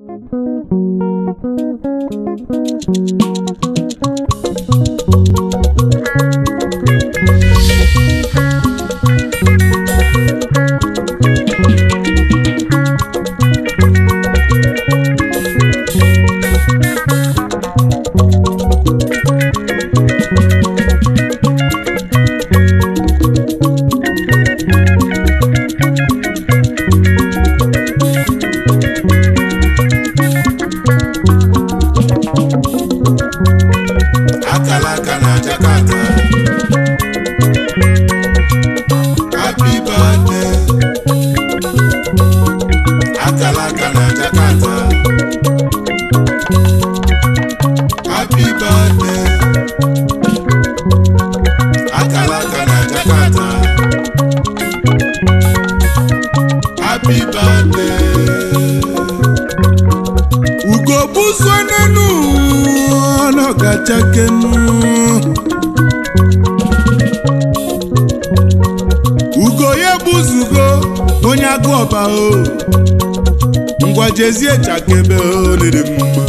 akala aka na Jakarta happy birthday akala aka na Jakarta happy birthday akala aka na Jakarta happy birthday ugogbuzo n'enu ọnọgachakenu ugo ya gbuzugo onye agụ ọba o ngwa jezie chakebe o lere mma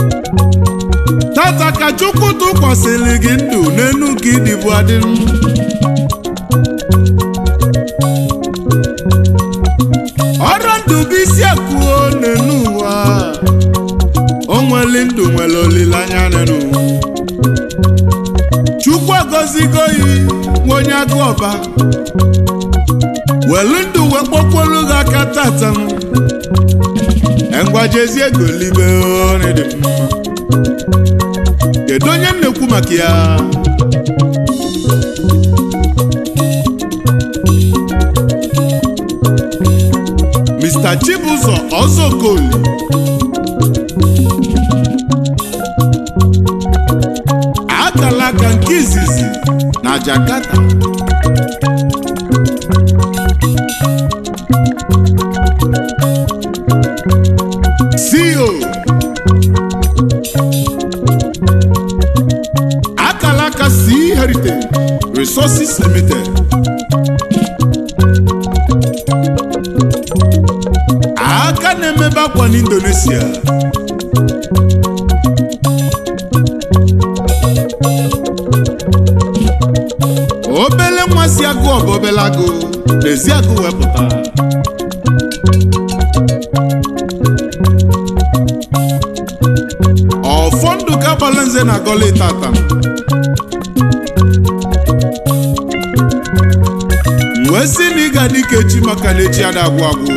tata ka chukwu tụkwasịrị gị ndụ n'enu ka ịdịbụ adị ọrụ ndụ bụ isi akụo n'enu ụwa o nwere ndụ nwere olileanya n'enu chukwu agọzigo yi nwa onye agụ ọba welu ndụ wee kpọkwolu gị aka tata engwajezie golibe onye dị mma kedu onye m na-ekwu maka ya Mr. Chibuzọ Ọzọkoli akala aka nke izizi na Jakarta CEO akala aka Sea Heritage Resources Limited aka na-emebe akwa n'Indonesia obele nwa si agụ ọbụ obele agụ n'ezi agụ wepụta ọfọ ndụ ka gbala nze na gọli tata wee sị na ị ga dị ka echi maka na echi ada agwụ agwụ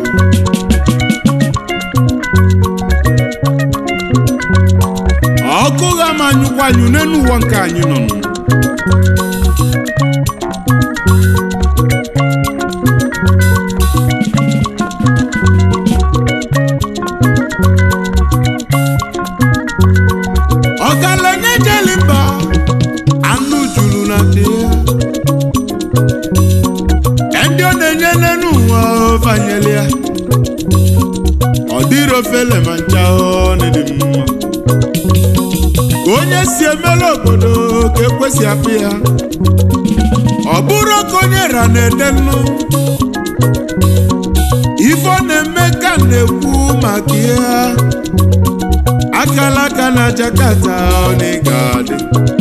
ọkụ ga ma anyụkwa anyụ n'elu ụwa nke anyị nọ nụ. ọgaranya jeli mba anụ juru na ndị ya ndị ọ na-enye n'elu ụwa fanyeli ya ọ dịrị ofele ma ncha ọ na-dị mma ka onye si emela obodo ka ekwesị apụ ya ọ bụrụ ka onye ra na-ede nnu ife ọ na-eme ka na-ekwu maka ya akala aka na Jakarta ọ na-ịga adị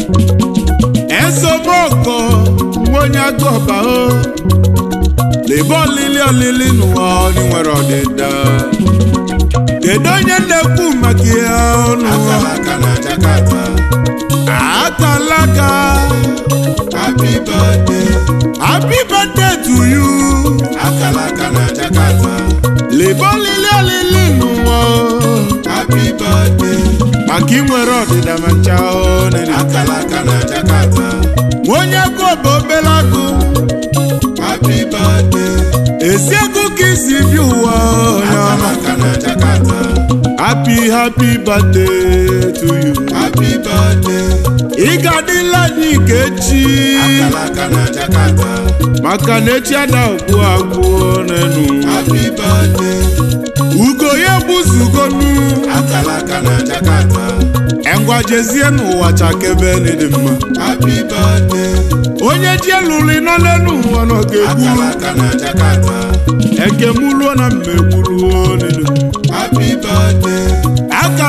esomoko nwa onye agụ ọba o lebe olili olili n'ụwa ọnị nwere ọdịda kedu onye na-ekwu maka ya ọnụ akala aka na Jakarta akala aka happy birthday happy birthday to you akala aka na Jakarta lebe olili olili n'ụwa happy birthday maka inwere ọdịda ma ncha ọ na-ere akala aka na Jakarta onye agụ ọba obere agụ happy birthday ezi ego ka isi bi ụwa onye akala ọma aka na Jakarta happy happy birthday to you happy birthday ị ga-adịla anyị ka echi akala aka na Jakarta maka na echi ada agwụ agwụ n'enu happy birthday ugo ya gbuzugonu akala aka na Jakarta engwa jezie n'ụwa chakebe n'ịdị mma happy birthday onye ji eluli nọ n'elu ụwa nọ ga-ekwuru akala aka na Jakarta ekemuluo na mmegbuluo n'ịdị mma happy birthday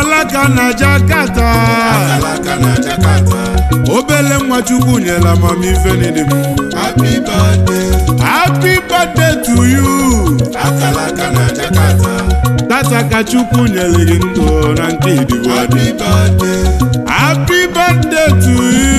akalaka na Jakarta akalaka na Jakarta obele nwa chukwu nyela amamife n'ịdị mma happy birthday happy birthday to you akalaka na Jakarta tata ka chukwu nyere gị ndụ na nke idigbo happy birthday happy birthday to you